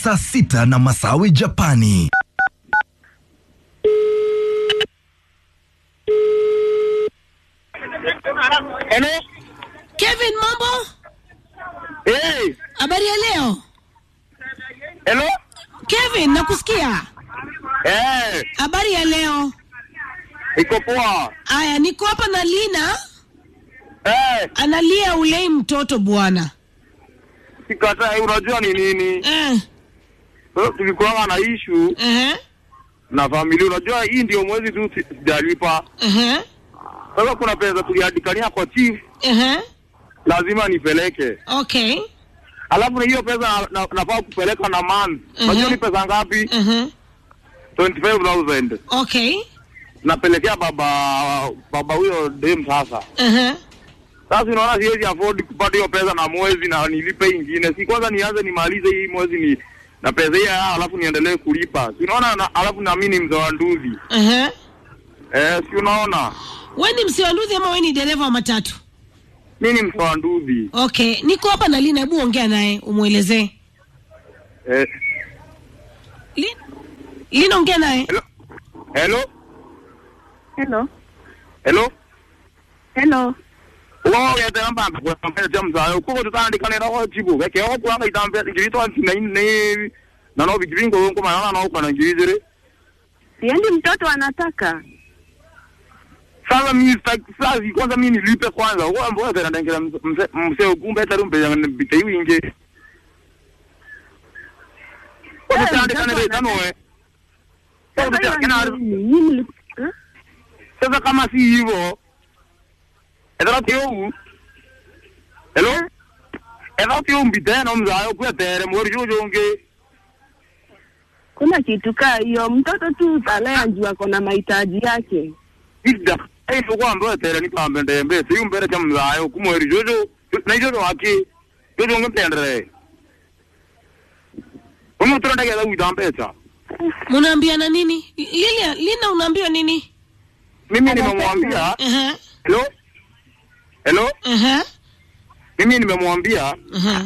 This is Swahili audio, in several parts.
saa sita na Masawi Japani. Hello? Kevin, mambo? Hey, Habari ya leo? hello? Kevin, nakusikia. Eh, Habari ya leo? iko poa. Aya, niko hapa na Lina, Eh, analia ulei mtoto bwana. sikatai, unajua ni nini? Eh, Sasa tulikuwa na issue eh, na familia. Unajua hii ndio mwezi tu si- sijalipa. eh, Sasa kuna pesa tuliandikania kwa chief, eh, lazima nipeleke. okay. Alafu na hiyo pesa na- na- nafaa kupeleka na month. Mhm. Unajua ni pesa ngapi? Eh, 25000 okay. napelekea baba baba huyo dem sasa. Eh, Sasa unaona siwezi afford kupata hiyo pesa na mwezi na nilipe ingine. Si kwanza nianze nimalize hii mwezi ni na pesa hiyo alafu niendelee kulipa. Si unaona na, alafu na mimi ni mzee wa nduzi. eh. Eh, si unaona? We ni msiwanduzi ama we ni dereva wa matatu? Mimi ni mzee wa nduzi. Okay, niko hapa na Lina, hebu ongea naye umwelezee. Eh, Lina, Lina ongea naye. hello. Hello? Hello. Hello? Hello. Uwa ya tena mba kwa mbele jamu zayo. Kuko tutaandikana na kwa jibu. Keke ho kwa ngai tambe ngirito anti na ne na no bigiringo ngo maana na kwa na ngirire. Siendi mtoto anataka. Sasa mimi sitaki sasa kwanza mimi nilipe kwanza. Uwa mboya tena ndengera mse mse kumbe tari mbe ya bitei inge. Kwa Eh, tutaandikana mtoto ile tano we. Sasa Sasa hiyo tutaandikana ni nini? Nyinyi mli- eh? Sasa kama si hivyo, ethera ti ũgu hello ethera ti ũmbi tena mzayo kwetere mweri ũyũ ũngĩ Kuna kitu kaa hiyo, mtoto tu talea juu ako na mahitaji yake. ida ĩno kwamba wetere ni pambe ndembe si umbere cha mzayo ku mweri ũyũ na icio wake ũyũ ũngĩ tendere Umu tunaendekeza kuita mbeca. Munaambiana nini? Lilia, Lina unaambiwa nini? Mimi nimemwambia Eh, hello hello, eh, mimi nimemwambia eh.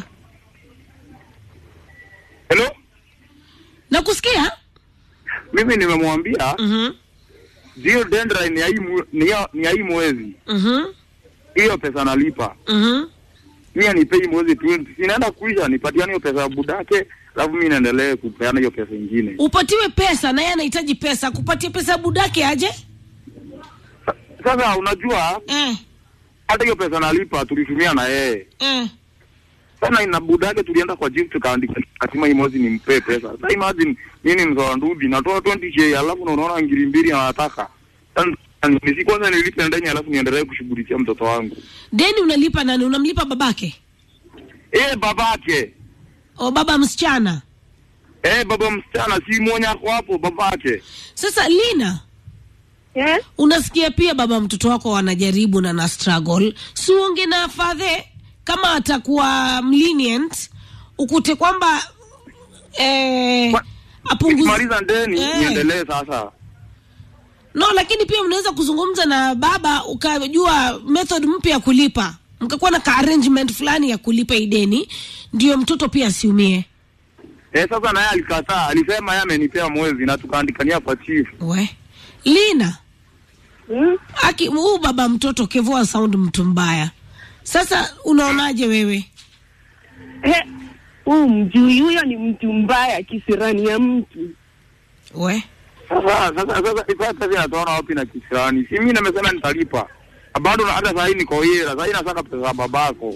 hello, Nakusikia? mimi nimemwambia Mhm. zio dendra ni ya hii mwe- ni ya- ni ya hii mwezi Mhm. hiyo pesa nalipa Mhm. mi anipei mwezi tu sinaenda kuisha nipatiane hiyo pesa ya budake alafu mi naendelee kupeana hiyo pesa ingine Upatiwe pesa na yeye anahitaji pesa, kupatia pesa budake aje? Sa- sasa unajua Eh, hata hiyo pesa nalipa tulitumia na yeye eh. sana na budake tulienda kwa jifu tukaandika lazima hii mwezi nimpee pesa sa imagine mi ni mzoa ndudi natoa 20k alafu na unaona ngiri mbili anataka Sasa, nisi kwanza nilipe ndani alafu niendelee kushughulikia mtoto wangu Deni unalipa nani? Unamlipa babake? eh babake O baba msichana? eh baba msichana si mwenye ako hapo babake Sasa Lina, Eh? unasikia pia baba mtoto wako wanajaribu na na struggle, si uonge na fadhe kama atakuwa lenient, ukute kwamba eh, Kwa- apunguze nikimaliza ndeni Eh. niendelee sasa no, lakini pia mnaweza kuzungumza na baba ukajua method mpya ya kulipa, mkakuwa na ka arrangement fulani ya kulipa ideni, ndio mtoto pia asiumie. eh sasa naye alikataa alisema yeye amenipea mwezi na tukaandikania kwa chief We Lina, Hmm? aki huu baba mtoto kevoa sound mtu mbaya. Sasa unaonaje wewe? Eh, huu mjui huyo ni mtu mbaya kisirani ya mtu. We sasa sasa sasa sasa pesa inatoana wapi na kisirani si mimi nimesema nitalipa bado na hata sahii niko hira sahii nasaka pesa ya babako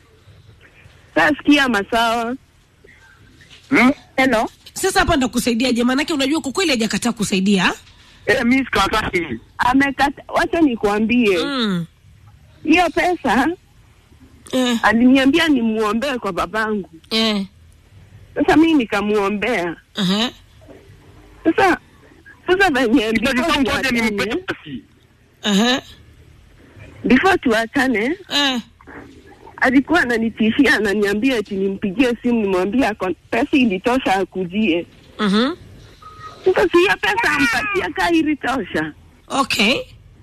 Sasa sikia masawa. hmm? Hello. sasa hapa ndakusaidiaje? Maanake unajua kwa kweli hajakataa kusaidia. eh mimi sikatai Amekata, wacha nikwambie. Mm. Hiyo pesa Eh, aliniambia nimuombee kwa babangu. eh, Sasa mimi nikamuombea. uh-huh. Sasa sasa venye Sasa before ngoja nimpe tuachane, basi Uh-huh. before tuachane Eh, alikuwa ananitishia ananiambia eti nimpigie simu nimwambie ako- pesa ilitosha akujie. mhm. Sasa si hiyo pesa ampatia kaa ilitosha. Okay.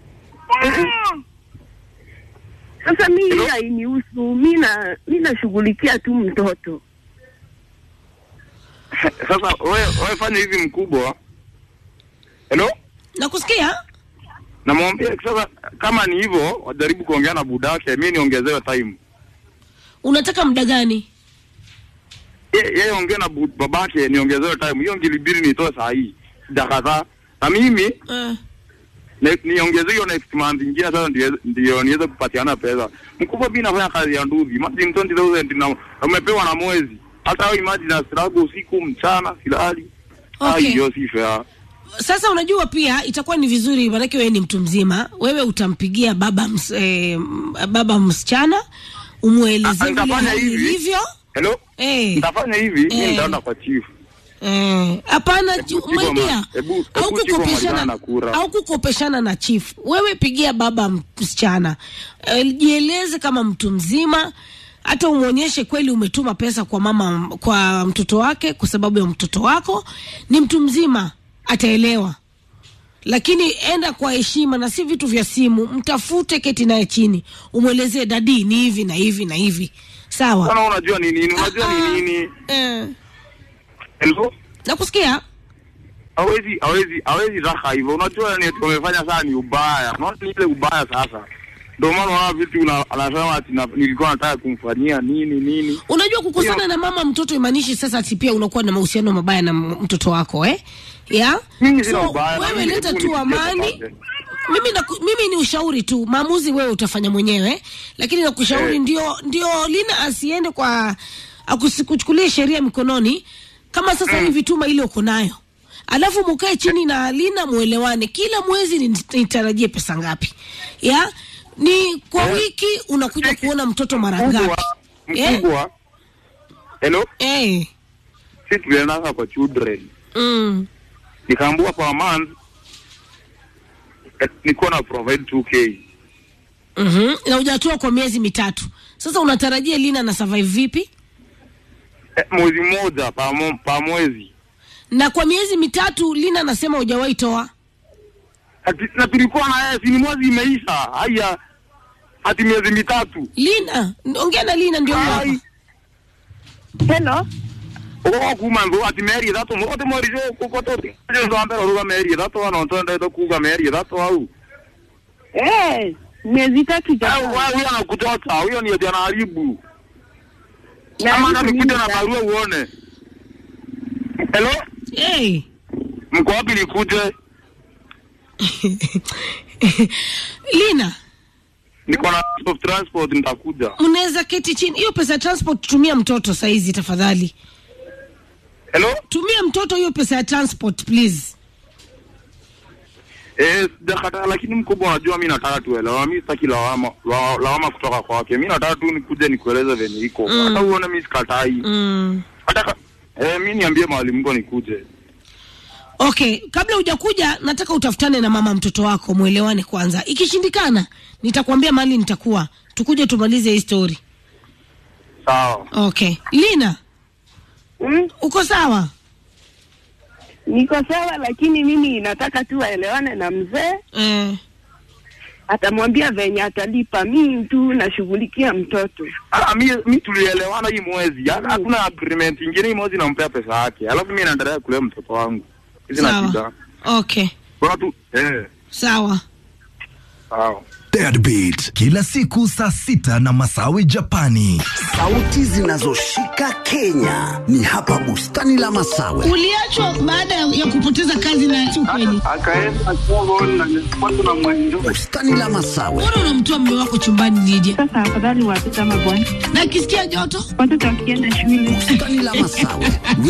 Sasa mi hii hainihusu, mi na mi nashughulikia tu mtoto. Sasa wewe wewe fanya hivi mkubwa. Hello? nakusikia Namwambia sasa kama ni hivyo wajaribu kuongea na budake, mimi niongezewe time. unataka muda gani Ye- Yeye ongea na bu- babake niongezewe time. Hiyo ngilibiri nitoe saa hii. Dakika na mimi uh, ne- niongeze hiyo next month ingine sasa ndio ndio niweze kupatiana pesa. Mkubwa mimi nafanya kazi ya nduzi. Imagine 20000 na na umepewa na mwezi. Hata wewe imagine na struggle usiku mchana silali. Okay. Ah, hiyo si fair. sasa unajua pia itakuwa ni vizuri manake wewe ni mtu mzima wewe utampigia baba ms, eh, m- baba msichana umwelezee Ah, vile nitafanya hali hivi. ilivyo Hello? Eh. Nitafanya hivi, mimi Eh. nitaenda kwa chief. Eh, hapana Hebu ju- Chifu my ama- dear, hebu- hebu au Chifu amalizane kukopeshana na kura. au kukopeshana na chief wewe pigia baba msichana Eh, jieleze kama mtu mzima hata umwonyeshe kweli umetuma pesa kwa mama kwa mtoto wake kwa sababu ya mtoto wako ni mtu mzima ataelewa lakini enda kwa heshima na si vitu vya simu mtafute keti naye chini umwelezee dadi ni hivi na hivi na hivi sawa Bwana unajua ni nini? Unajua Ah, ni nini? eh, Hello? nakusikia Hawezi hawezi hawezi raka hivyo. Unajua ni tumefanya sana ni ubaya. Unaona ni ile ubaya sasa. Ndio maana unaona vitu una- anasema ati na- nilikuwa nataka kumfanyia nini nini. unajua kukosana Hiyo- na mama mtoto imaanishi sasa ati pia unakuwa na mahusiano mabaya na m- mtoto wako eh? ya Mimi sina so, ubaya, na wewe mimi leta hebu tu nipigie amani babake. mimi, na, mimi ni ushauri tu maamuzi wewe utafanya mwenyewe lakini nakushauri Eh. ndio ndio lina asiende kwa akukuchukulia sheria mikononi kama sasa hivi tuma ile uko nayo alafu mukae chini na lina muelewane kila mwezi ni- nitarajie pesa ngapi ya ni kwa Eh. wiki unakuja kuona mtoto mara ngapi Mkubwa, Eh? mkubwa. Hello? Eh. Sisi tulienda kwa children. Mm. Nikaambiwa per month eh, niko na provide 2k. Mhm. Na hujatoa kwa miezi mitatu. Sasa unatarajia Lina na survive vipi? Eh, mwezi mmoja pa, mo, pa mwezi. Na kwa miezi mitatu Lina anasema hujawahi toa. Ati, na tulikuwa na yeye si ni mwezi imeisha. Haya. Hati miezi mitatu. Lina, ongea na Lina ndio huyo hapa. Ai. Hello. Ogo kuma ndo ati meri thato mote mori jo kokoto. Jo ndo ambero ruga meri thato ano tonda ndo kuga meri thato au. Eh, miezi tatu Au jamani. wao huyo anakutoka, huyo ni ndiye anaharibu. Na Kama hivi nikuja na mimi- barua uone. Hello? Hey. Mko wapi nikuje? Lina, Niko na of transport nitakuja. mnaweza keti chini. Hiyo pesa ya transport tumia mtoto saizi tafadhali. Hello? Tumia mtoto hiyo pesa ya transport please. Eh, sijakata lakini mkubwa unajua mimi nataka tuelewa. Mimi sitaki lawama la- lawama kutoka kwake. Mimi nataka tu nikuje nikueleze venye iko. Mm. Hata uone mimi sikatai. Mm. Hata ka- eh, mimi niambie mwalimu ngo nikuje. Okay, kabla hujakuja nataka utafutane na mama mtoto wako mwelewane kwanza. Ikishindikana nitakwambia mahali nitakuwa. Tukuje tumalize hii story. Sawa. Okay. Lina, Mm, uko sawa? niko sawa, lakini mimi nataka tu waelewane na mzee, Eh. atamwambia venye atalipa. Mimi tu nashughulikia mtoto. Ah, mi mi tulielewana hii mwezi. Ha- Hakuna agreement ingine hii mwezi nampea pesa yake. Alafu mimi naendelea kulea mtoto wangu. Hizi na shida. Sawa. Okay. Bora tu eh. Sawa. Sawa. Deadbeat kila siku saa sita na Masawi Japani. Sauti zinazoshika Kenya ni hapa bustani la Masawe. Uliachwa baada ya kupoteza kazi na si ukweli. Akaenda Congo na nilikuwa na mwenjo. Bustani la Masawe, Mbona unamtoa mume wako chumbani nije? Sasa afadhali watoto ama bwana, Na akisikia joto? watoto wakienda shule bustani la Masawe.